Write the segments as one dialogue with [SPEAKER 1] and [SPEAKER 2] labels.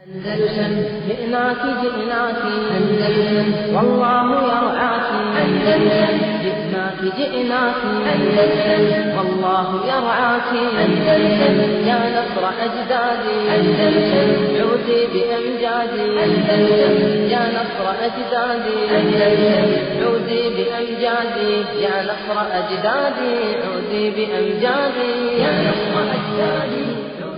[SPEAKER 1] أندلسن جئناك جئناك أندلسن والله يرعاك أندلسن جئناك جئناك أندلسن والله يرعاك أندلسن يا نصر أجدادي أندلسن عودي بأمجادي أندلسن يا نصر أجدادي أندلسن عودي بأمجادي يا نصر أجدادي عودي بأمجادي يا نصر أجدادي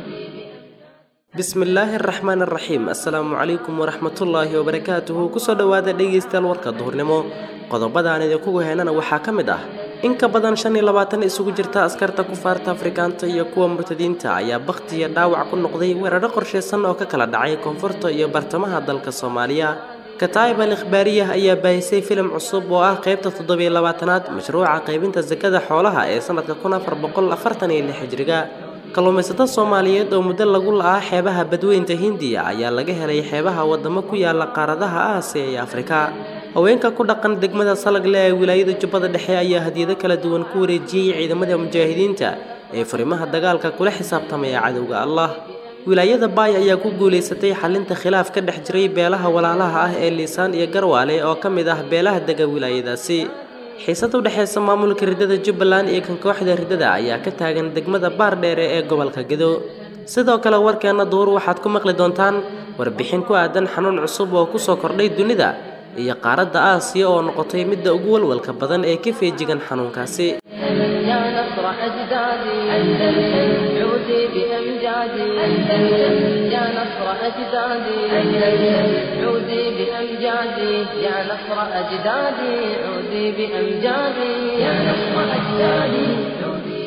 [SPEAKER 2] bismillaahi araxmaan araxiim assalaamu calaykum waraxmatullaahi wabarakaatuhu kusoo dhowaada dhegaystayaal warka duhurnimo qodobadaan idinkugu heenana waxaa ka mid ah in ka badan shan iyo labaatan isugu jirta askarta kufaarta afrikaanta iyo kuwa murtadiinta ayaa bakhti iyo dhaawac ku noqday weeraro qorshaysan oo ka kala dhacay koonfurta iyo bartamaha dalka soomaaliya kataa'ib al ikhbaariyah ayaa baahisay filim cusub oo ah qaybta toddobiyo labaatanaad mashruuca qaybinta sakada xoolaha ee sanadka kun afar boqol afartan iyo lix hijriga kalluumaysato soomaaliyeed oo muddo lagu la-aa xeebaha badweynta hindiya ayaa laga helay xeebaha wadamo ku yaala qaaradaha aasiya iyo afrika haweenka ku dhaqan degmada salagle ee wilaayada jubbada dhexe ayaa hadiyado kala duwan ku wareejiyey ciidamada mujaahidiinta ee furimaha dagaalka kula xisaabtamaya cadowga allah wilaayada baay ayaa ku guulaysatay xalinta khilaaf ka dhex jiray beelaha walaalaha ah ee liisaan iyo garwaale oo ka mid ah beelaha dega wilaayadaasi xiisad u dhexaysa maamulka riddada jubbaland iyo kan kooxda riddada ayaa ka taagan degmada baardheere ee gobolka gedo sidoo kale warkeenna duur waxaad ku maqli doontaan warbixin ku aadan xanuun cusub oo kusoo kordhay dunida iyo qaaradda aasiya oo noqotay midda ugu walwalka badan ee ka feejigan xanuunkaasi
[SPEAKER 1] يا نصر أجدادي أندلسن عودي بأمجادي أندلسن يا نصر أجدادي أندلسن عودي بأمجادي يا نصر أجدادي عودي بأمجادي يا نصر أجدادي عودي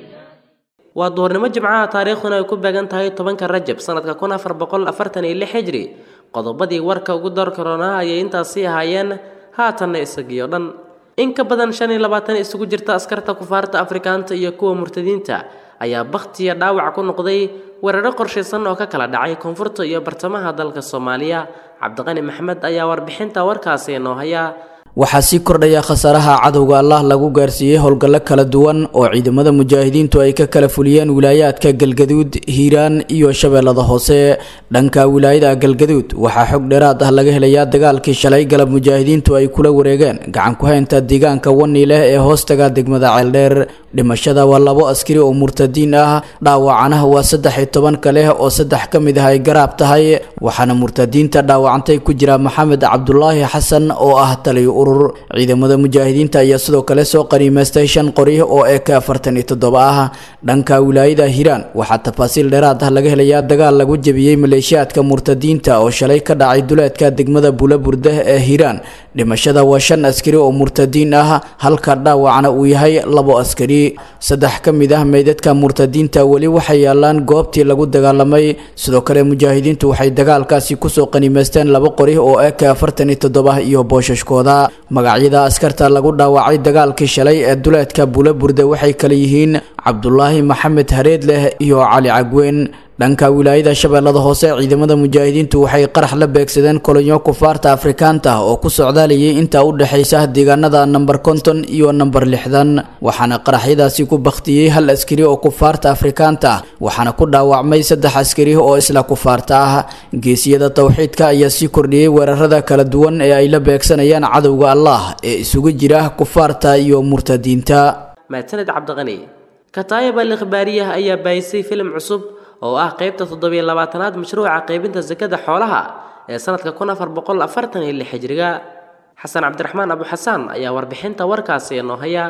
[SPEAKER 2] waa duhurnimo jimcaha taariikhduna ay ku beegan tahay tobanka rajab sanadka kun afar boqol afartan iyo lix hijri qodobadii warka ugu door karoonaa ayay intaasii ahaayeen haatanna isagiyo dhan in ka badan shan iyo labaatan isugu jirta askarta kufaarta afrikaanta iyo kuwa murtadiinta ayaa bakhtiya dhaawac ku noqday weeraro qorshaysan oo ka kala dhacay koonfurta iyo bartamaha dalka soomaaliya cabdiqani maxmed ayaa warbixinta warkaasi noo haya
[SPEAKER 3] waxaa sii kordhaya khasaaraha cadowga allah lagu gaarsiiyey howlgallo kala duwan oo ciidamada mujaahidiintu ay ka kala fuliyeen wilaayaadka galgaduud hiiraan iyo shabeellada hoose dhanka wilaayada galgaduud waxaa xog dheeraad ah laga helayaa dagaalkii shalay galab mujaahidiintu ay kula wareegeen gacan ku haynta deegaanka wani leh ee hoostaga degmada ceeldheer dhimashada waa labo askari oo murtadiin ah dhaawacana waa saddex iyo tobanka leh oo saddex ka mid ah ay garaab tahay waxaana murtadiinta dhaawacantay ku jira maxamed cabdulaahi xasan oo ah taliyo urur ciidamada mujaahidiinta ayaa sidoo kale soo qaniimaystay shan qori oo ee ka afartan iyo toddoba ah dhanka wilaayada hiiraan waxaa tafaasiil dheeraad ah laga helayaa dagaal lagu jebiyey maleeshiyaadka murtadiinta oo shalay ka dhacay duleedka degmada buulaburdah ee hiiraan dhimashada waa shan askari oo murtadiin ah halka dhaawacna uu yahay labo askari saddex ka mid ah meydadka murtadiinta weli waxay yaalaan goobtii lagu dagaalamay sidoo kale mujaahidiintu waxay dagaalkaasi kusoo qaniimaysteen laba qori oo ee ka afartan iyo toddoba iyo boosashkooda magacyada askarta lagu dhaawacay dagaalkii shalay ee duleedka buulaburde waxay kale yihiin cabdulaahi maxamed hareed leh iyo cali cagweyn dhanka wilaayada shabeellada hoose ciidamada mujaahidiintu waxay qarax la beegsadeen kolonyo kufaarta afrikaanta oo ku socdaalayay inta u dhexaysa deegaanada namber konton iyo namber lixdan waxaana qaraxyadaasi ku bakhtiyey hal askari oo kufaarta afrikaanta waxaana ku dhaawacmay saddex askari oo isla kufaarta ah geesiyada towxiidka ayaa sii kordhiyey weerarada kala duwan ee ay la beegsanayaan cadowga allah ee isugu jira kufaarta iyo murtadiinta
[SPEAKER 2] mahadsaned cabdiqani kataayib al ikhbaariyah ayaa baahisay filim cusub oo ah qaybta toddobiyo labaatanaad mashruuca qaybinta sakada xoolaha ee sanadka kun afar boqol afartan iyo lix hijriga xasan cabdiraxmaan abu xasaan ayaa warbixinta warkaasi noo haya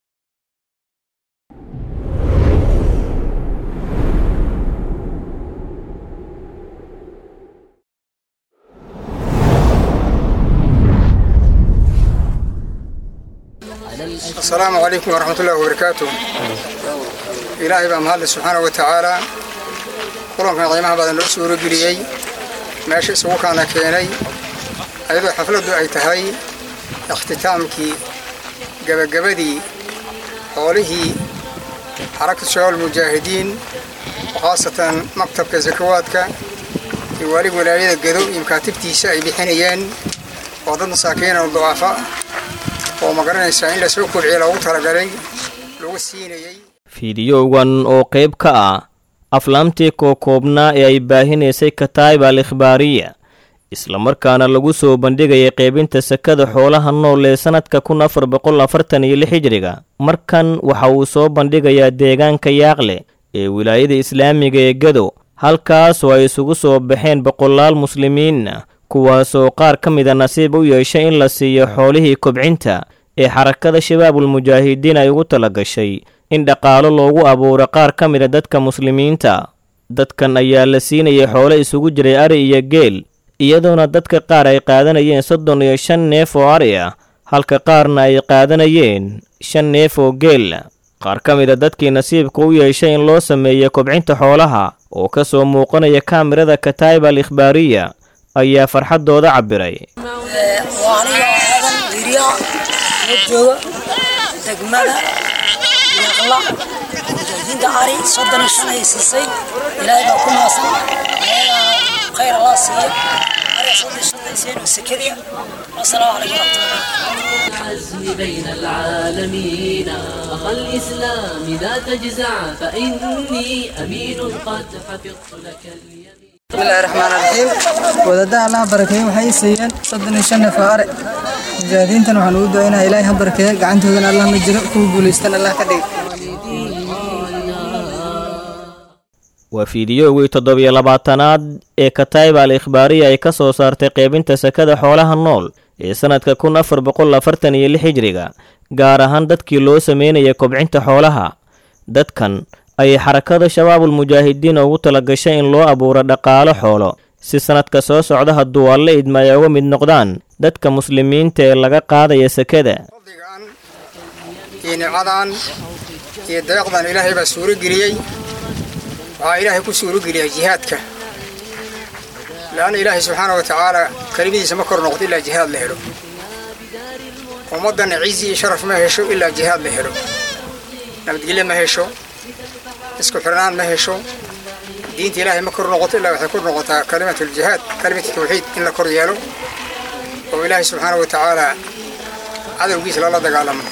[SPEAKER 4] asalaamu calaykum waraxmatullahi wabarakaatu ilaahay baa mahadle subxaana wa tacaala kulankan qiimaha badan noo suurageliyey meesha isugu kaana keenay ayadoo xafladdu ay tahay ikhtitaamkii gebagabadii xoolihii xarakatu shabaab almujaahidiin khaasatan maktabka sakawaadka iyo wali walaayada gedo iyo makaatibtiisa ay bixinayeen oo dad masaakiin oo ducaafa oo magaranaysaa in lasoo kobciya loogu talagalay lagu siinayey
[SPEAKER 5] fiidiyowgan oo qayb ka ah aflaamtii kookoobnaa ee ay baahinaysay kataib al ikhbaariya islamarkaana lagu soo bandhigayay qaybinta sakada xoolaha nool ee sannadka kun afar boqol afartan iyo lix hijriga markan waxa uu soo bandhigayaa deegaanka yaaqle ee wilaayada islaamiga ee gado halkaasoo ay isugu soo baxeen boqolaal muslimiinna kuwaasoo qaar ka mida nasiib u yeeshay in la siiyo xoolihii kobcinta ee xarakada shabaabul mujaahidiin ay ugu tala gashay in dhaqaalo loogu abuuro qaar ka mida dadka muslimiinta dadkan ayaa la siinayay xoolo isugu jiray ari iyo geel iyadoona dadka qaar ay qaadanayeen soddon iyo shan neef oo ari ah halka qaarna ay qaadanayeen shan neef oo geel qaar ka mida dadkii nasiibka u yeeshay in loo sameeyo kobcinta xoolaha oo ka soo muuqanaya kaamirada kataib al ikhbaariya ayaa farxaddooda cabbiray
[SPEAKER 6] waa aniga aadan wiriya la jooga degmada yaqla mujaahidiinta ari soddon iyo shan ay siisay ilaahay baa ku maasan ayagaa khayr allah siiya ariga soddon iyo shanta iseen oo sekadiya wasalaamu calaykum waraxmatullahi
[SPEAKER 7] العزم بين العالمين أخ الإسلام لا تجزع فإني أمين قد حفظت لك اليمين
[SPEAKER 8] bismillahi raxmaan raxiim wadadaha allaha barakeeye waxay i siiyeen soddon iyo shan neef oo are mujaahidiintan waxaan ugu ducaynaa ilaahay ha barakeeye gacantoodana allah ma jiro kuwa guulaystan allah ka dhig
[SPEAKER 5] waa fiidiyowgii toddobiyo labaatanaad ee kataib al ikhbaariya ay ka soo saartay qaybinta sakada xoolaha nool ee sannadka kun afar boqol afartan iyo lix hijriga gaar ahaan dadkii loo sameynaya kobcinta xoolaha dadkan ayay xarakada shabaabul mujaahidiin ugu tala gashay in loo abuuro dhaqaalo xoolo si sannadka soo socda hadduu alle idma ay uga mid noqdaan dadka muslimiinta ee laga qaadaya sakada
[SPEAKER 4] fadligan iyo nicmadan iyo deeqdan ilaahay baa suuro geliyey waxaa ilaahay ku suuro geliyaa jihaadka leanna ilaahay subxaana wa tacaala kelimadiisa ma kor noqdo ilaa jihaad la helo ummaddanna cizi iyo sharaf ma hesho ilaa jihaad la helo nabadgelyo ma hesho isku xirnaan ma hesho diinta ilaahay ma kor noqoto ilaa waxay kor noqotaa kalimatuljihaad kalimatu tawxiid in la kor yeelo oo ilaahay subxaana wa tacaala cadowgiisa lala dagaalamo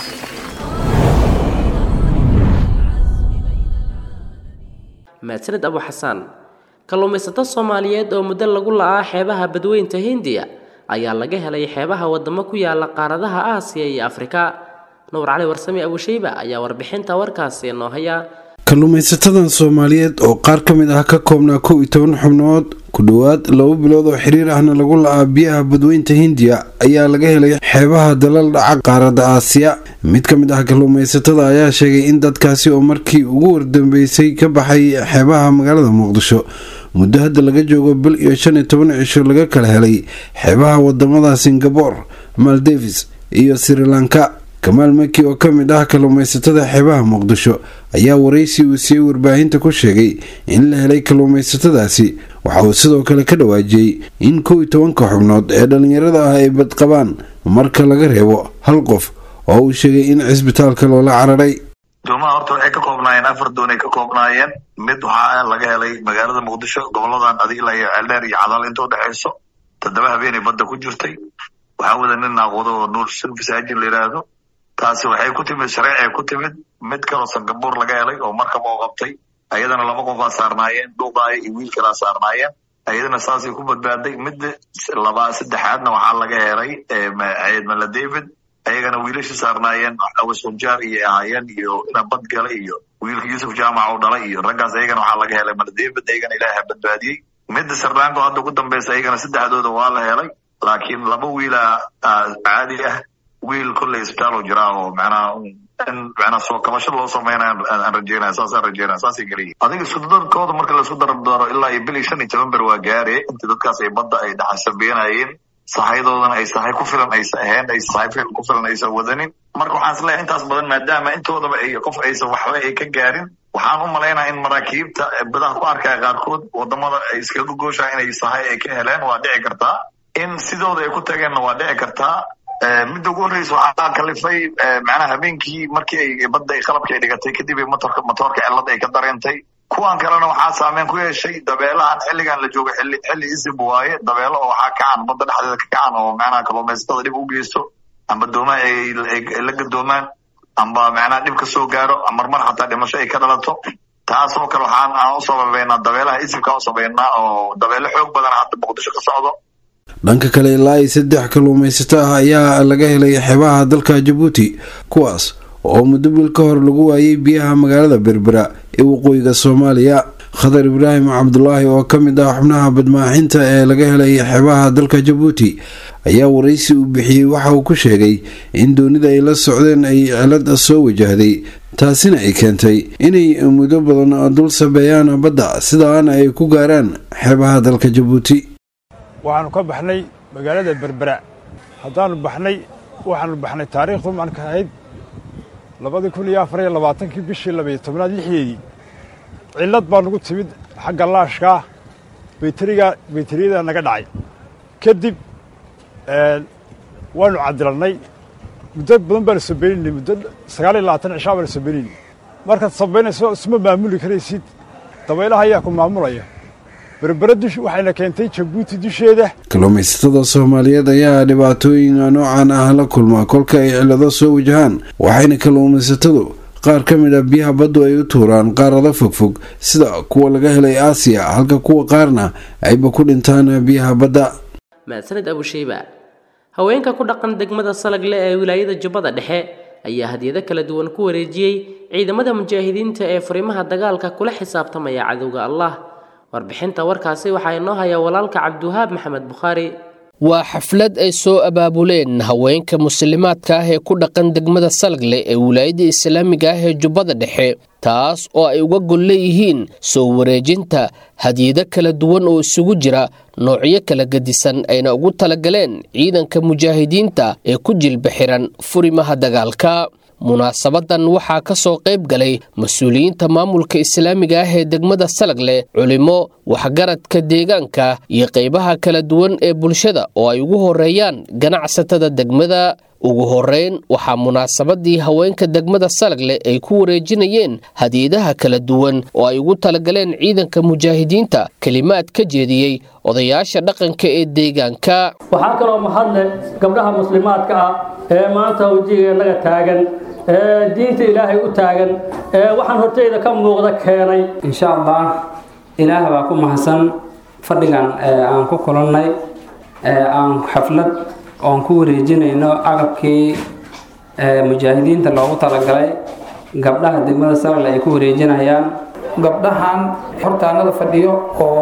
[SPEAKER 2] mahadsanid abu xasaan kalluumaysato soomaaliyeed oo muddo lagu la'aa xeebaha badweynta hindiya ayaa laga helay xeebaha wadamo ku yaala qaaradaha aasiya iyo afrika nuur cali warsame abushayba ayaa warbixinta warkaasi noo haya
[SPEAKER 9] kalluumaysatadan soomaaliyeed oo qaar ka mid ah ka koobnaa kow iyo toban xubnood ku dhowaad laba bilood oo xiriir ahna lagu la-aa biyaha badweynta hindiya ayaa laga helay xeebaha dalal dhaca qaaradda aasiya mid ka mid ah kalluumaysatada ayaa sheegay in dadkaasi oo markii ugu wardambeysay ka baxay xeebaha magaalada muqdisho muddo hadda laga joogo bil iyo shan iyo toban cisho laga kala helay xeebaha wadamada singabore maldevis iyo sri lanka kamaal maki oo ka mid ah kalluumaysatada xeebaha muqdisho ayaa waraysi uu siiyey warbaahinta ku sheegay in la helay kalluumaysatadaasi waxa uu sidoo kale ka dhawaajiyey in kow iyo tobanka xubnood ee dhallinyarada ah ay badqabaan marka laga reebo hal qof oo uu sheegay in cisbitaalka loola cararay
[SPEAKER 10] doomaha horta waxay ka koobnaayeen afar doon ay ka koobnaayeen mid waxaa laga helay magaalada muqdisho goboladan adigla iyo ceeldheer iyo cadaal inta udhexayso toddoba habeenay badda ku jirtay waxaa wada nin naaqwado oo nuur silfisaajin la yidhaahdo taasi waxay ku timid shareecay ku timid mid kaloo sangabuur laga helay oo markaba oo qabtay ayadana laba qof aa saarnaayeen dhuuqaaya iyo wiil kalaa saarnaayeen ayadana saasay ku badbaaday midda laba saddexaadna waxaa laga helay ciidmala david ayagana wiilasha saarnaayeen awasonjaar iyo ahaayeen iyo ina bad galay iyo wiilka yuusuf jaamac oo dhalay iyo raggaas ayagana waxaa laga helay mala david ayagana ilaaha badbaadiyey midda sardaanko hadda ugu dambeysa ayagana saddexdooda waa la helay laakiin laba wiila caadi ah wiil kolley isbitaal oo jiraa oo macnaha in macnaha soo kabasho loo sameynaya aan rajeynaya saasaan rajeynaya saasay geliyihin adiga isku darkooda marka laisku dardaro ilaa iyo bil iyo shan iyo toban ber waa gaare inta dadkaas ay badda ay dhaxasabeynayeen sahayadoodana ay sahay ku filan aysa ahayn ay sahay ku filan aysan wadanin marka waxaan is leeyahay intaas badan maadaama intoodaba ay qof aysan waxba ay ka gaarin waxaan u malaynaya in maraakiibta badaha ku arkaya qaarkood wadamada ay iskaga gooshaa inay sahay ay ka heleen waa dhici kartaa in sidooda ay ku tageenna waa dhici kartaa midda ugu horreysa waxaa kalifay macnaha habeenkii markii ay badda ay qalabka ay dhigatay kadib ay motorka motoorka cilada ay ka dareentay kuwan kalena waxaa saameyn ku yeeshay dabeelahan xilligan la joogo xilli xilli isib waaye dabeelo oo waxaa kacan badda dhexdeeda ka kacan oo macnaha kalluumaysatada dhib u geysto amba doomaha ay la gadoomaan amba macnaha dhib ka soo gaaro marmar xataa dhimasho ay ka dhalato taasoo kale waxaan aan u sababeynaa dabeelaha isibka u sameynaa oo dabeelo xoog badan hadda muqdisho ka socdo
[SPEAKER 9] dhanka kale ilaa iyo saddex kalluumaysato ah ayaa laga helay xeebaha dalka jabuuti kuwaas oo muddo bil ka hor lagu waayay biyaha magaalada berbera ee waqooyiga soomaaliya khadar ibraahim cabdulaahi oo ka mid ah xubnaha badmaaxinta ee laga helay xeebaha dalka jabuuti ayaa waraysi uu bixiyey waxa uu ku sheegay in doonida ay la socdeen ay cilad soo wajahday taasina ay keentay inay muddo badan dul sabeeyaan badda sidaana ay ku gaaraan xeebaha dalka jabuuti
[SPEAKER 11] waxaanu ka baxnay magaalada berbera haddaanu baxnay waxaanu baxnay taariikhdu marka ahayd labadii kun iyo afar iyo labaatankii bishii labayo tobnaad lixdeedii cillad baa nagu timid xagga laashkaa bayteriga bayteriyada naga dhacay kadib waanu cadilannay muddo badan baanu sabaynaynay muddo sagaal iyo labaatan cishaa baanu sabaynaynay markaad sabaynayso isma maamuli karaysid dabaylaha ayaa ku maamulaya berbera dush waxayna keentay jabuuti dusheeda
[SPEAKER 9] kalluumaysatada soomaaliyeed ayaa dhibaatooyin noocan ah la kulmaa kolka ay cillado soo wajahaan waxayna kalluumaysatadu qaar ka mid a biyaha baddu ay u tuuraan qaarada fogfog sida kuwa laga helay aasiya halka kuwa qaarna ayba ku dhintaan biyaha badda
[SPEAKER 2] mahadsanid abusheyba haweenka ku dhaqan degmada salagle ee wilaayada jubbada dhexe ayaa hadiyado kala duwan ku wareejiyey ciidamada mujaahidiinta ee furimaha dagaalka kula xisaabtamaya cadowga allah warbixinta warkaasi waxaa inoo haya walaalka cabdiwahaab maxamed bukhaari
[SPEAKER 12] waa xaflad ay soo abaabuleen haweenka muslimaadka ah ee ku dhaqan degmada salagle ee wilaayada islaamiga ah ee jubbada dhexe taas oo ay uga gol leeyihiin soo wareejinta hadiyado kala duwan oo isugu jira noocyo kala gedisan ayna ugu talagaleen ciidanka mujaahidiinta ee ku jilba xiran furimaha dagaalka munaasabadan waxaa ka soo qayb galay mas-uuliyiinta maamulka islaamiga ah ee degmada salagle culimo waxgaradka deegaanka iyo qaybaha kala duwan ee bulshada oo ay ugu horeeyaan ganacsatada degmada ugu horeyn waxaa munaasabadii haweenka degmada salagle ay ku wareejinayeen hadiyadaha kala duwan oo ay ugu talagaleen ciidanka mujaahidiinta kelimaad ka jeediyey odayaasha dhaqanka ee deegaanka
[SPEAKER 13] waxaa kaloo mahadle gabdhaha muslimaadka ah ee maanta wejigeennaga taagan ee diinta ilaahay u taagan ee waxaan horteyda ka muuqda keenay
[SPEAKER 14] insha allah ilaah baa ku mahadsan fadhigan aan ku kulannay aan xaflad oon ku wareejinayno agabkii mujaahidiinta loogu talagalay gabdhaha degmada salagle ay ku wareejinayaan
[SPEAKER 15] gabdhahan hortaanada fadhiyo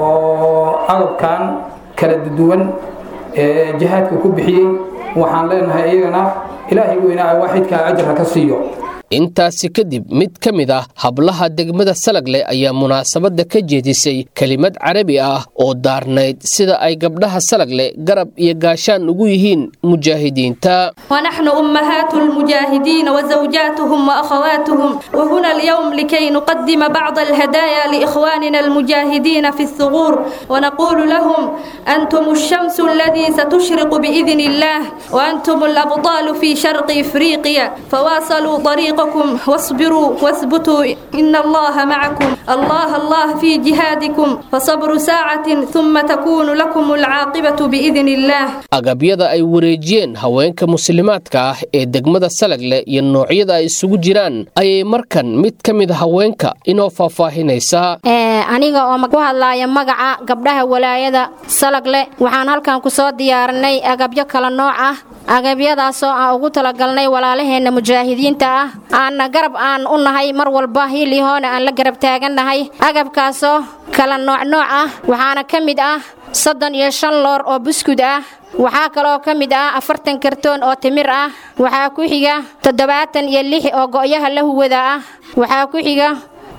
[SPEAKER 15] oo agabkan kala duwan ee jihaadka ku bixiyey waxaan leenahay iyagana ilaahay weynaa waaxidkaa ajarka ka siiyo
[SPEAKER 12] intaasi kadib mid ka mid ah hablaha degmada salagle ayaa munaasabadda ka jeedisay kelimad carabi ah oo daarnayd sida ay gabdhaha salagle garab iyo gaashaan ugu yihiin mujaahidiinta
[SPEAKER 16] ونحن أمهات المجاهدين وزوجاتهم وأخواتهم وهنا اليوم لكي نقدم بعض الهدايا لإخواننا المجاهدين في الثغور ونقول لهم أنتم الشمس الذي ستشرق بإذن الله وأنتم الأبطال في شرق إفريقيا فواصلوا طريقكم واصبروا واثبتوا إن الله معكم الله الله في جهادكم فصبر ساعة ثم تكون لكم العاقبة بإذن الله
[SPEAKER 12] agabyada ay wareejiyeen haweenka muslimaadka ah ee degmada salagle iyo noocyada ay isugu jiraan ayay markan mid ka mid haweenka inoo faahfaahinaysaa
[SPEAKER 17] aniga oo ku hadlaaya magaca gabdhaha walaayada salagle waxaan halkan ku soo diyaarinay agabyo kala nooc ah agabyadaasoo aan ugu talagalnay walaalaheenna mujaahidiinta ah aanna garab aan u nahay mar walba hiilihoona aan la garab taagannahay agabkaasoo kala noocnooc ah waxaana ka mid ah soddon iyo shan loor oo buskud ah waxaa kaloo ka mid ah afartan kartoon oo timir ah waxaa ku xiga toddobaatan iyo lix oo go'yaha la huwada ah waxaa ku xiga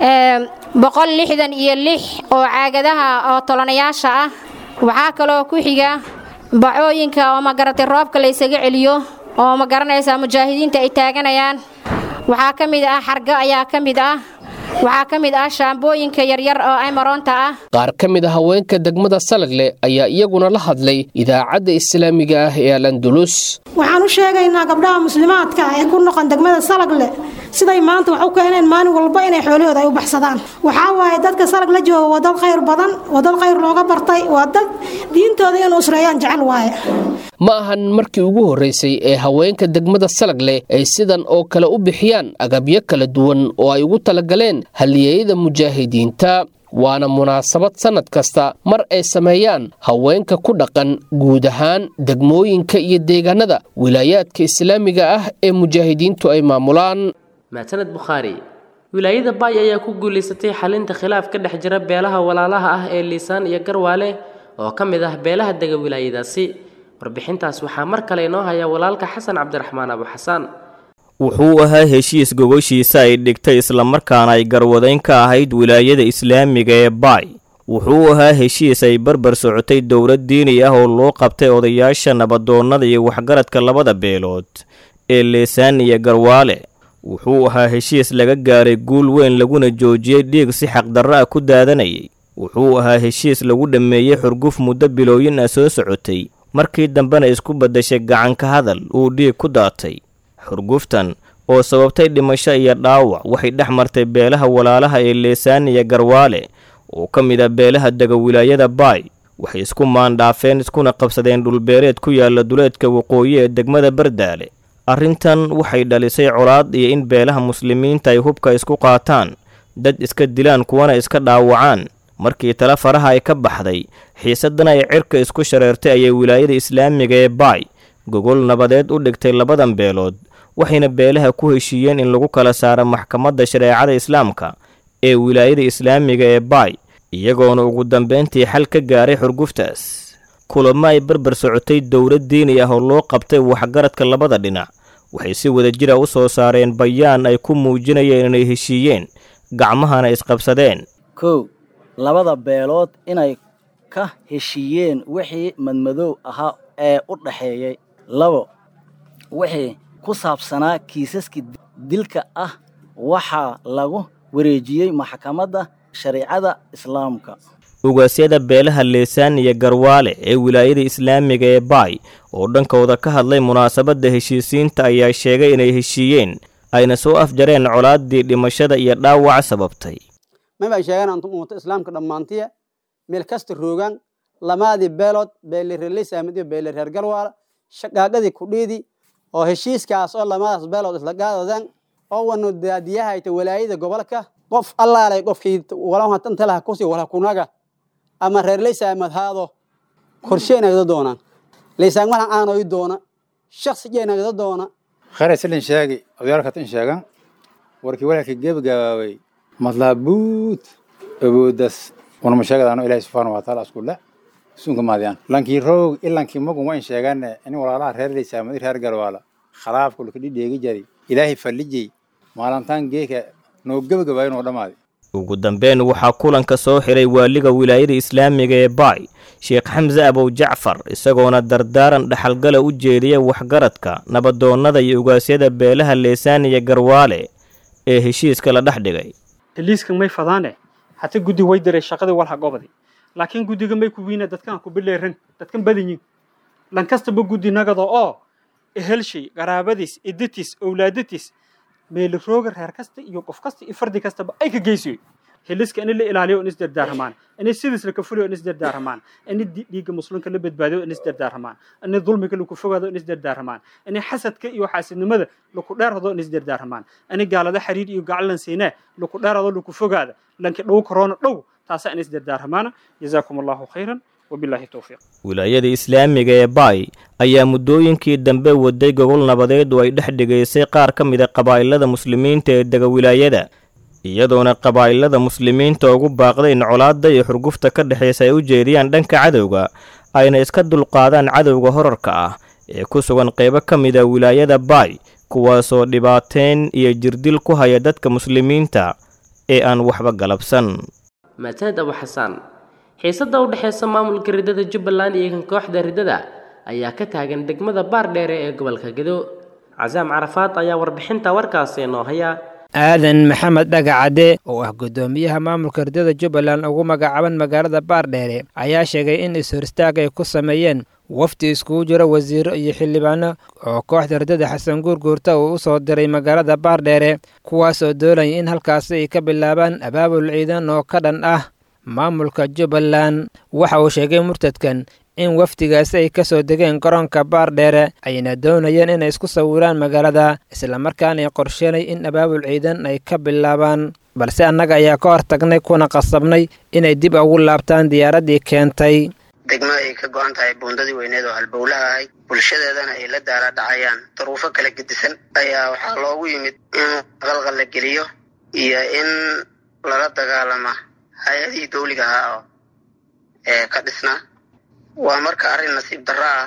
[SPEAKER 17] boqol lixdan iyo lix oo caagadaha oo tolanayaasha ah waxaa kaloo ku xiga bacooyinka oo magaratay roobka la ysaga celiyo oo ma garanaysaa mujaahidiinta ay taaganayaan waxaa ka mid ah xargo ayaa ka mid ah waxaa ka mid ah shaambooyinka yaryar oo aymaroonta ah
[SPEAKER 12] qaar ka mid a haweenka degmada salagle ayaa iyaguna la hadlay idaacadda islaamiga ah ee al andulus
[SPEAKER 18] waxaan u sheegaynaa gabdhaha muslimaadka ah ee ku noqon degmada salagle siday maanta wax u keeneen maalin walba inay xoolahooda ay u baxsadaan waxaa waaye dadka salag la jooga waa dad khayr badan waa dad khayr looga bartay waa dad diintooda inuu usreeyaan jecel waaye
[SPEAKER 12] ma ahan markii ugu horreysay ee haweenka degmada salagle ay sidan oo kale u bixiyaan agabyo kala duwan oo ay ugu talagaleen halyeeyada mujaahidiinta waana munaasabad sannad kasta mar ay sameeyaan haweenka ku dhaqan guud ahaan degmooyinka iyo deegaanada wilaayaadka islaamiga ah ee mujaahidiintu ay maamulaan
[SPEAKER 2] maasaned bukhaari wilaayada baay ayaa ku guulaysatay xalinta khilaaf ka dhex jira beelaha walaalaha ah ee liisaan iyo garwaale oo ka mid ah beelaha dega wilaayadaasi warbixintaas waxaa mar kale inoo haya walaalka xasan cabdiraxmaan abu xasaan
[SPEAKER 5] wuxuu ahaa heshiis gogoshiisa ay dhigtay islamarkaana ay garwadayn ka ahayd wilaayada islaamiga ee baay wuxuu ahaa heshiis ay barbar socotay dowlad diini ah oo loo qabtay odayaasha nabadoonnada iyo waxgaradka labada beelood ee leesaan iyo garwaale wuxuu ahaa heshiis laga gaaray guul weyn laguna joojiyey dhiig si xaqdarro ah ku daadanayay wuxuu ahaa heshiis lagu dhammeeyey xurguf muddo bilooyin ah soo socotay markii dambena isku beddeshay gacanka hadal uu dhiig ku daatay xurguftan oo sababtay dhimasho iyo dhaawac waxay dhex martay beelaha walaalaha ee leesaan iyo garwaale oo ka mid ah beelaha dega wilaayada baay waxay isku maandhaafeen iskuna qabsadeen dhulbeereed ku yaala duleedka waqooyi ee degmada bardaale arrintan waxay dhalisay colaad iyo in beelaha muslimiinta ay hubka isku qaataan dad iska dilaan kuwana iska dhaawacaan markii tale faraha ay ka baxday xiisadana ay cirka isku shareertay ayay wilaayada islaamiga ee baay gogol nabadeed u dhigtay labadan beelood waxayna beelaha ku heshiiyeen in lagu kala saaro maxkamadda shareecada islaamka ee wilaayada islaamiga ee baay iyagoona ugu dambeyntii xal ka gaaray xurguftaas kulamo ay barbar socotay dowlad diini ah oo loo qabtay waxgaradka labada dhinac waxay si wada jira u soo saareen bayaan ay ku muujinayeen inay heshiiyeen gacmahana isqabsadeen
[SPEAKER 19] kow labada beelood inay ka heshiiyeen wixii madmadow ahaa ee u dhaxeeyey labo wixii ku saabsanaa kiisaskii dilka ah waxaa lagu wareejiyey maxkamadda shareecada islaamka
[SPEAKER 5] ugaasyada beelaha leesaan iyo garwaale ee wilaayada islaamiga ee baay oo dhankooda ka hadlay munaasabadda heshiisiinta ayaa sheegay inay heshiiyeen ayna soo afjareen colaaddii dhimashada iyo dhaawac sababtay
[SPEAKER 20] mabay sheegaan antum ummata islaamka dhammaantiya meel kasta roogaan lamaadii beelood beelireleysaamid iyo beelireer galwaala shaqaaqadii kudhiidii oo heshiiskaas oo lamadaas beelood isla gaadadeen oo wanu daadiyahayta walaayada gobolka qof allaalay qofkii walahantantalaha kusi wala kunaga ama reer leysaamad haado korshe nagda doonaan leysaan walan aanoy doona shaksijee nagda doona
[SPEAKER 21] khare silin sheegi odayaal sheegan warkii walaalkii gebagabaaway madlaabuut awoodas unama sheegadaano ilaahi subxaana wataala iskulle sunka maadiyaan lankii roog ilankii magun wayn sheegane in walaalaha reer leysaamad reer galwaala khalaafku lakadhi dheegi jari ilaahay fallijey maalintaan geeka noo gebagabaayo noo dhammaadi
[SPEAKER 5] ugu dambeyn waxaa kulanka soo xiray waaliga wilaayada islaamiga ee baay sheekh xamse abow jacfar isagoona dardaaran dhaxalgala u jeediya waxgaradka nabadoonnada iyo ugaasyada beelaha leesaan iyo garwaale ee heshiiska la dhex dhigay
[SPEAKER 22] heliiskan may fadaane hata guddi way diray shaqadii walha gobadi laakiin guddiga may ku wiina dadkan ku bileeran dadkan badanyin lankastaba guddi nagada oo ehelshay qaraabadiis idatiis owlaadatis meelirooga reer kasta iyo qof kasta iyo fardi kastaba ay ka geysiyo heliska in la ilaaliyo in isdardaarmaan in sidiis la kafuliyo in isdardaarmaan in dhiigga muslimka la badbaadiyo in isdardaarmaan in dulmiga lagu fogaado in isdardaarmaan in xasadka iyo xaasidnimada lagu dheerado in isdardaarmaan in gaalada xiriir iyo gacalan siinaa lagu dheerado lagu fogaado lanki dhow corona dhow taasa in isdardaarmaan jazaakum allahu khayran wabillahi towfiiq
[SPEAKER 5] wilaayada islaamiga ee baay ayaa muddooyinkii dambe waday gogol nabadeed oo ay dhex dhigaysay qaar ka mid a qabaa'ilada muslimiinta ee dega wilaayada iyadoona qabaa'ilada muslimiinta ugu baaqday in colaadda iyo xurgufta ka dhexaysa ay u jeediyaan dhanka cadowga ayna iska dulqaadaan cadowga horarka ah ee ku sugan qaybo ka mid a wilaayada baay kuwaasoo dhibaateen iyo jirdil ku haya dadka muslimiinta ee aan waxba galabsan
[SPEAKER 2] maasaned abu xasaan xiisadda u dhexaysa maamulka riddada jubbaland iyo kan kooxda riddada ayaa ka taagan degmada baardheere ee gobolka gedo casaam carafaad ayaa warbixinta warkaasi noo haya
[SPEAKER 23] aadan maxamed dhagacadde oo ah guddoomiyaha maamulka riddada jubbaland ugu magacaaban magaalada baardheere ayaa sheegay in is-horistaag ay ku sameeyeen wafdi iskugu jiro wasiiro iyo xildhibaano oo kooxda riddada xasan guurguurta uu u soo diray magaalada baardheere kuwaasoo doonaya in halkaasi ay ka bilaabaan abaabul ciidan oo ka dhan ah maamulka jubbaland waxa uu sheegay murtadkan in wafdigaasi ay ka soo degeen garoonka baardheere ayna doonayeen inay isku sawiraan magaalada islamarkaana ay qorsheenay in abaabul ciidan ay ka bilaabaan balse annaga ayaa ka hortagnay kuna qasabnay inay dib ugu laabtaan diyaaraddii keentay
[SPEAKER 1] degmo ay ka go-an tahay buundadii weyneed oo halbowlaha ahayd bulshadeedana ay la daala dhacayaan duruufo kala gedisan ayaa waxaa loogu yimid in qalqal la geliyo iyo in lala dagaalama hay-adihii dawliga ahaa oo ee ka dhisnaa waa marka arrin nasiib darro ah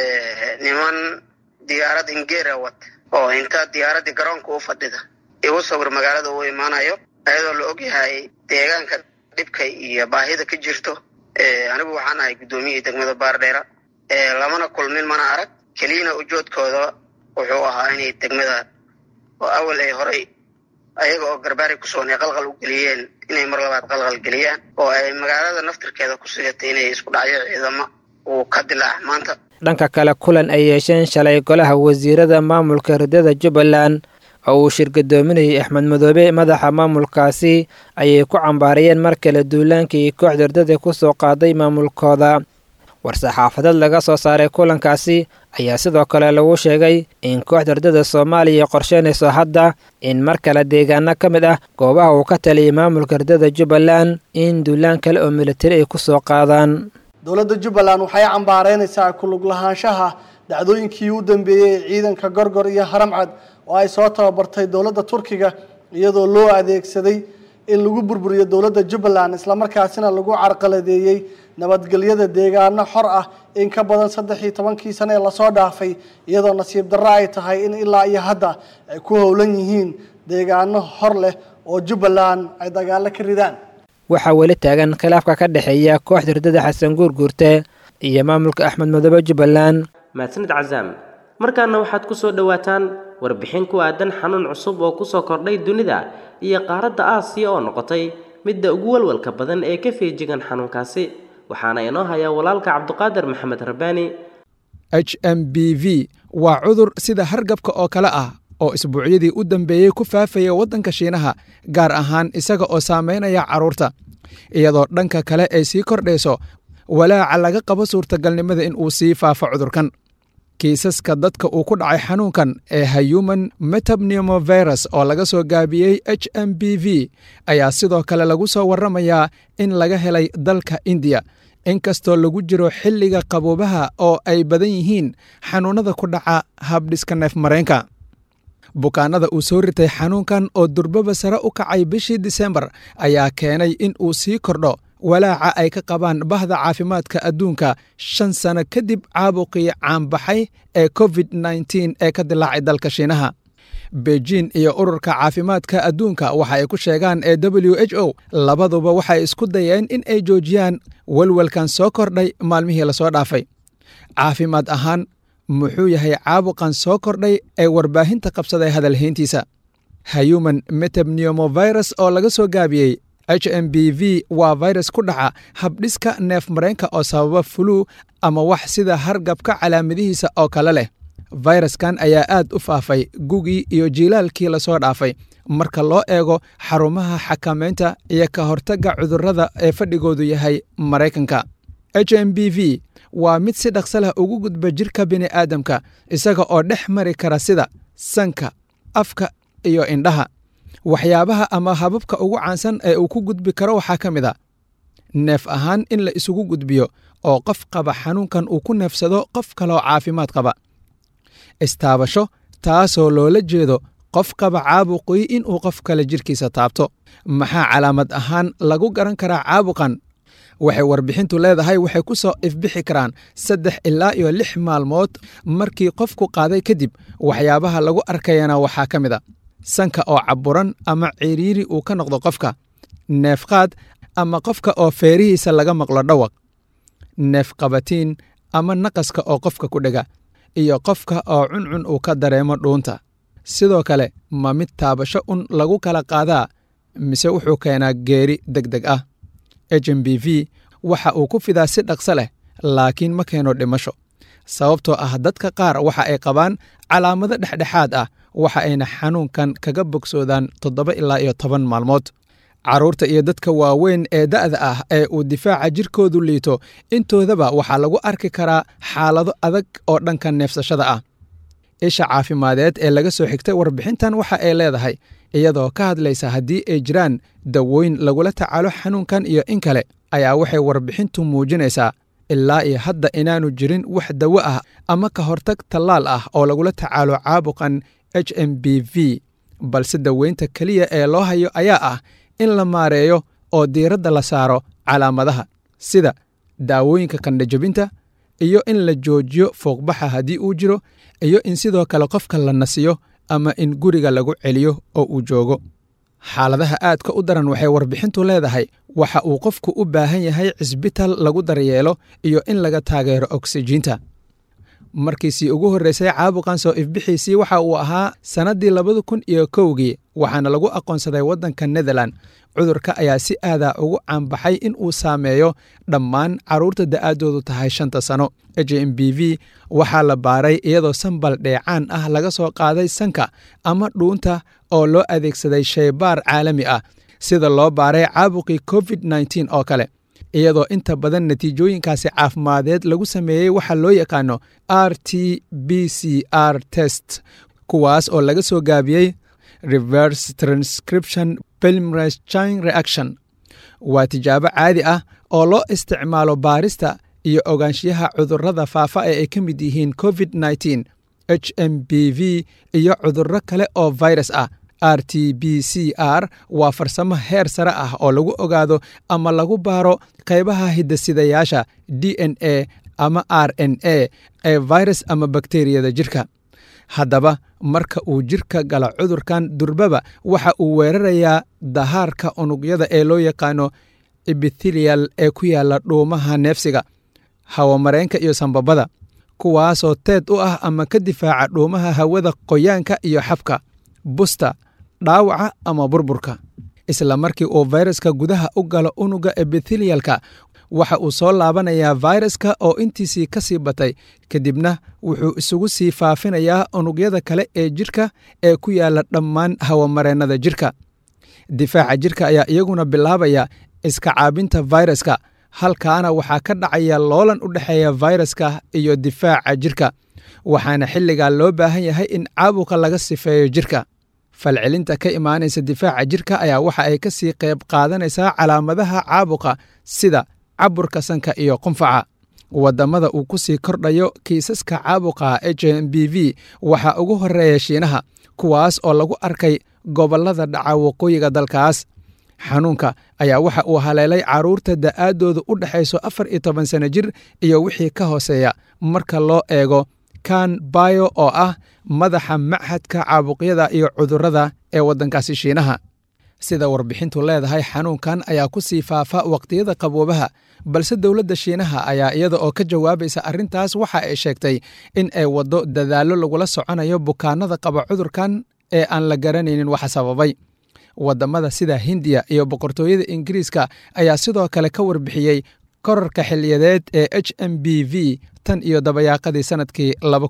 [SPEAKER 1] niman diyaarad ingeera wat oo inta diyaaraddii garoonka u fadhida igu sawir magaalada uu imaanayo ayadoo la ogyahay deegaanka dhibka iyo baahida ka jirto anigu waxaan ahay guddoomiyihii degmada baardheera lamana kulmin mana arag keliyana ujoodkooda wuxuu ahaa inay degmada oo awal ay horay ayaga oo garbaari ku sugan ay qalqal u geliyeen inay mar labaad qalqal geliyaan oo ay magaalada naftirkeeda ku sigatay inay isku dhacyo ciidamo uu ka dilaac maanta
[SPEAKER 23] dhanka kale kulan ay yeesheen shalay golaha wasiirada maamulka ridada jubbaland oo uu shirgadoominayay axmed madoobe madaxa maamulkaasi ayay ku cambaarayeen mar kale duulaankii kooxda ridada ku soo qaaday maamulkooda war-saxaafadeed laga soo saaray kulankaasi ayaa sidoo kale lagu sheegay in kooxda ridada soomaaliya qorsheynayso hadda in mar kale deegaano ka mid ah goobaha uu ka taliyay maamulka ridada jubbaland in duulaan kale oo militari ay ku soo qaadaan
[SPEAKER 3] dowladda jubbaland waxay cambaareynaysaa kulug lahaanshaha dhacdooyinkii u dambeeyey ee ciidanka gorgor iyo haramcad oo ay soo tababartay dowladda turkiga iyadoo loo adeegsaday in lagu burburiyo dowladda jubbaland islamarkaasina lagu carqaladeeyey nabadgelyada deegaano xor ah in ka badan saddex iyo tobankii sano ee lasoo dhaafay iyadoo nasiib darro ay tahay in ilaa iyo hadda ay ku howlan yihiin deegaano hor leh oo jubbaland ay dagaalo ka ridaan
[SPEAKER 23] waxaa weli taagan khilaafka ka dhexeeya kooxda ridada xasan guurguurte iyo maamulka axmed madoobe jubbaland
[SPEAKER 2] mahadsanid casaam markaana waxaad ku soo dhowaataan warbixin ku aadan xanuun cusub oo kusoo kordhay dunida iyo qaaradda aasiya oo noqotay midda ugu walwalka badan ee ka feejigan xanuunkaasi waxaana inoo hayaa walaalka cabduqaadir maxamed rabbaani
[SPEAKER 6] h m b v waa cudur sida hargabka oo kale ah oo isbuucyadii u dambeeyey ku faafaya waddanka shiinaha gaar ahaan isaga oo saamaynaya carruurta iyadoo dhanka kale ay sii kordhayso walaaca laga qabo suurtagalnimada in uu sii faafo cudurkan kiisaska dadka uu ku dhacay xanuunkan ee human metapneumovirus oo laga soo gaabiyey h m b v ayaa sidoo kale lagu soo warramayaa in laga helay dalka indiya inkastoo lagu jiro xilliga qaboobaha oo ay badan yihiin xanuunnada ku dhaca habdhiska neef mareenka bukaanada uu soo ritay xanuunkan oo durbaba sare u kacay bishii disembar ayaa keenay in uu sii kordho walaaca ay ka qabaan bahda caafimaadka adduunka shan sano kadib caabuqii caanbaxay ee covid nteen ee ka dilaacay dalka shiinaha beijin iyo ururka caafimaadka adduunka waxa ay ku sheegaan ee w h o labaduba waxay isku dayeen in ay joojiyaan walwalkan soo kordhay maalmihii lasoo dhaafay caafimaad ahaan muxuu yahay caabuqan soo kordhay ee warbaahinta qabsaday hadalhayntiisa human metapneumovirus oo laga soo gaabiyey h m b v waa virus ku dhaca habdhiska neef mareenka oo sababa fulu ama wax sida hargabka calaamadihiisa oo kale leh fayraskan ayaa aad u faafay gugii iyo jiilaalkii lasoo dhaafay marka loo eego xarumaha xakamaynta iyo ka hortagga cudurrada ee fadhigoodu yahay maraykanka h m b v waa mid si dhaqso leh ugu gudba jirka bini'aadamka isaga oo dhex mari kara sida sanka afka iyo indhaha waxyaabaha ama hababka ugu caansan ee uu ku gudbi karo waxaa ka mid a neef ahaan in la isugu gudbiyo oo qof qaba xanuunkan uu ku neefsado qof kaloo caafimaad qaba istaabasho taasoo loola jeedo qof qaba caabuqii inuu qof kale jirkiisa taabto maxaa calaamad ahaan lagu garan karaa caabuqan waxay warbixintu leedahay waxay ku soo ifbixi karaan saddex ilaa iyo lix maalmood markii qofku qaaday kadib waxyaabaha lagu arkayana waxaa ka mid a sanka oo caburan ama ciriiri uu ka noqdo qofka neefqaad ama qofka oo feerihiisa laga maqlo dhawaq neefqabatiin ama naqaska oo qofka ku dhega iyo qofka oo cuncun uu ka dareemo dhuunta sidoo kale ma mid taabasho un lagu kala qaadaa mise wuxuu keenaa geeri deg deg ah h m b v waxa uu ku fidaa si dhaqso leh laakiin ma keeno dhimasho sababtoo ah dadka qaar waxa ay qabaan calaamado dhexdhexaad ah waxa ayna xanuunkan kaga bogsoodaan toddoba ilaa iyo toban maalmood carruurta iyo dadka waaweyn ee da'da ah ee uu difaaca jirkoodu liito intoodaba waxaa lagu arki karaa xaalado adag oo dhanka neefsashada ah isha caafimadeed ee laga soo xigtay warbixintan waxa ay leedahay iyadoo ka hadlaysa haddii ay jiraan dawooyin lagula tacaalo xanuunkan iyo in kale ayaa waxay warbixintu muujinaysaa ilaa iyo hadda inaanu jirin wax dawo ah ama ka hortag tallaal ah oo lagula tacaalo caabuqan h m b v balse daweynta keliya ee loo hayo ayaa ah in la maareeyo oo diiradda la saaro calaamadaha sida daawooyinka qandhajabinta iyo in la joojiyo fooqbaxa haddii uu jiro iyo in sidoo kale qofka la nasiyo ama in guriga lagu celiyo oo uu joogo xaaladaha aadka u daran waxay warbixintu leedahay waxa uu qofku u baahan yahay cisbital lagu daryeelo iyo in laga taageero oksijiinta markiisii ugu horreysay caabuqan soo ifbixiisii waxa uu ahaa sannaddii labada kun iyo kowgii waxaana lagu aqoonsaday waddanka netherland cudurka ayaa si aadaa ugu caanbaxay in uu saameeyo dhammaan carruurta da'aaddoodu tahay shanta sano h m b v waxaa la baaray iyadoo sambal dheecaan ah laga soo qaaday sanka ama dhuunta oo loo adeegsaday shaybaar caalami ah sida loo baaray caabuqii covid nteen oo kale iyadoo inta badan natiijooyinkaasi caafimadeed lagu sameeyey waxaa loo yaqaano r t b c r test kuwaas oo laga soo gaabiyey reverse transcription pelmres chine reaction waa tijaabo caadi ah oo loo isticmaalo baarista iyo ogaanshiyaha cudurrada faafa ee ay ka mid yihiin covid nteen h m b v iyo cudurro kale oo virus ah r t b c r waa farsamo heer sare ah oo lagu ogaado ama lagu baaro qaybaha hidasidayaasha d n a ama r n a ee virus ama bakteriyada jirka haddaba marka uu jirka gala cudurkan durbaba waxa uu weerarayaa dahaarka unugyada ee loo yaqaano ebithelial ee ku yaala dhuumaha neefsiga hawamareenka iyo sambabada kuwaasoo teed u ah ama ka difaaca dhuumaha hawada qoyaanka iyo xabka busta dhaawaca ama burburka isla markii uu fayraska gudaha u galo unuga ebithelialka waxa uu soo laabanayaa fayraska oo intiisii ka sii batay kadibna wuxuu isugu sii faafinayaa unugyada kale ee jirka ee ku yaala dhammaan hawamareennada jirka difaaca jirka ayaa iyaguna bilaabaya iska caabinta fayraska halkaana waxaa ka dhacaya loolan u dhexeeya fayraska iyo difaaca jirka waxaana xilligaa loo baahan yahay in caabuqa laga sifeeyo jirka falcelinta ka imaanaysa difaaca jirka ayaa waxa ay ka sii qayb qaadanaysaa calaamadaha caabuqa sida caburka sanka iyo qunfaca wadamada uu ku sii kordhayo kiisaska caabuqa h m b v waxaa ugu horeeya shiinaha kuwaas oo lagu arkay gobollada dhaca waqooyiga dalkaas xanuunka ayaa waxa uu haleelay carruurta da'aaddoodu u dhexayso afar iyo toban sano jir iyo wixii ka hooseeya marka loo eego kan bayo oo ah madaxa machadka caabuqyada iyo cudurrada ee waddankaasi shiinaha sida warbixintu leedahay xanuunkan ayaa ku sii faafa waqtiyada qaboobaha balse dowladda shiinaha ayaa iyada oo ka jawaabaysa arrintaas waxa ay sheegtay in ay waddo dadaallo lagula soconayo bukaanada qaba cudurkan ee aan la garanaynin waxa sababay wadamada sida hindiya iyo boqortooyada ingiriiska ayaa sidoo kale ka warbixiyey korarka xiliyadeed ee h m b v tan iyo dabayaaqadii sanadkii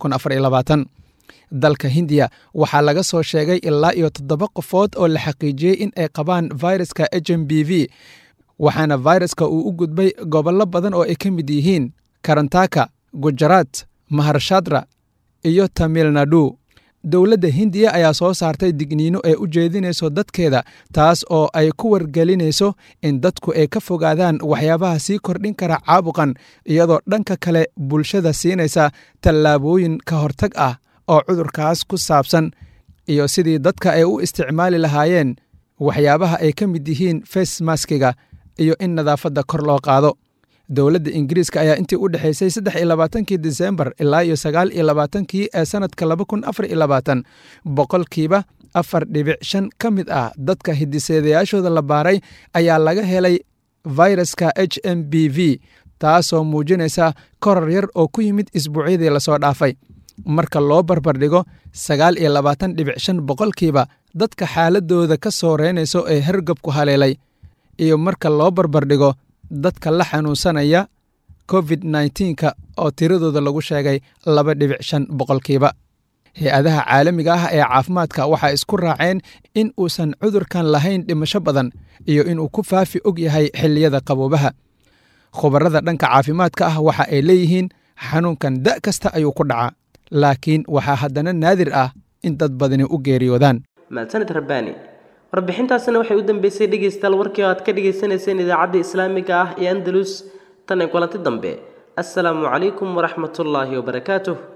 [SPEAKER 6] dalka hindiya waxaa laga soo sheegay ilaa iyo toddoba qofood oo la xaqiijiyey in ay qabaan viruska h m b v waxaana viruska uu u gudbay gobollo badan oo ay ka mid yihiin karantaka gujaraat maharshadra iyo tamil nadu dowladda hindiya ayaa soo saartay digniino ee u jeedinayso dadkeeda taas oo ay ku wargelinayso in dadku ay ka fogaadaan waxyaabaha sii kordhin kara caabuqan iyadoo dhanka kale bulshada siinaysa tallaabooyin ka hortag ah oo cudurkaas ku saabsan iyo sidii dadka ay u isticmaali lahaayeen waxyaabaha ay ka mid yihiin facemaskiga iyo in nadaafadda kor loo qaado dowladda ingiriiska ayaa intii u dhexaysay saddex iyo labaatankii disembar ilaa iyo sagaal iyo labaatankii ee sannadka laba kun afar iyo labaatan boqolkiiba afar dhibic shan ka mid ah dadka hidiseedayaashooda la baaray ayaa laga helay viruska h m b v taasoo muujinaysa korar yar oo ku yimid isbuucyadii lasoo dhaafay marka loo barbardhigo sagaal iyo labaatan dhibic shan boqolkiiba dadka xaaladooda ka soo reynayso ee hergabku haleelay iyo marka loo barbardhigo dadka la xanuunsanaya covid nnteenka oo tiradooda lagu sheegay laba dhibic shan boqolkiiba hay-adaha caalamiga ah ee caafimaadka waxay isku raaceen in uusan cudurkan lahayn dhimasho badan iyo inuu ku faafi og yahay xilliyada qaboobaha khubarada dhanka caafimaadka ah waxa ay leeyihiin xanuunkan da' kasta ayuu ku dhacaa laakiin waxaa haddana naadir ah in dad badani u geeriyoodaan
[SPEAKER 2] mahadsanid rabbaani warbixintaasina waxay u dambeysay dhegaystayaal warkii oo aad ka dhagaysanayseen idaacadda islaamiga ah ee andalus tan ee kulanti dambe assalaamu calaykum waraxmatullaahi wabarakaatuh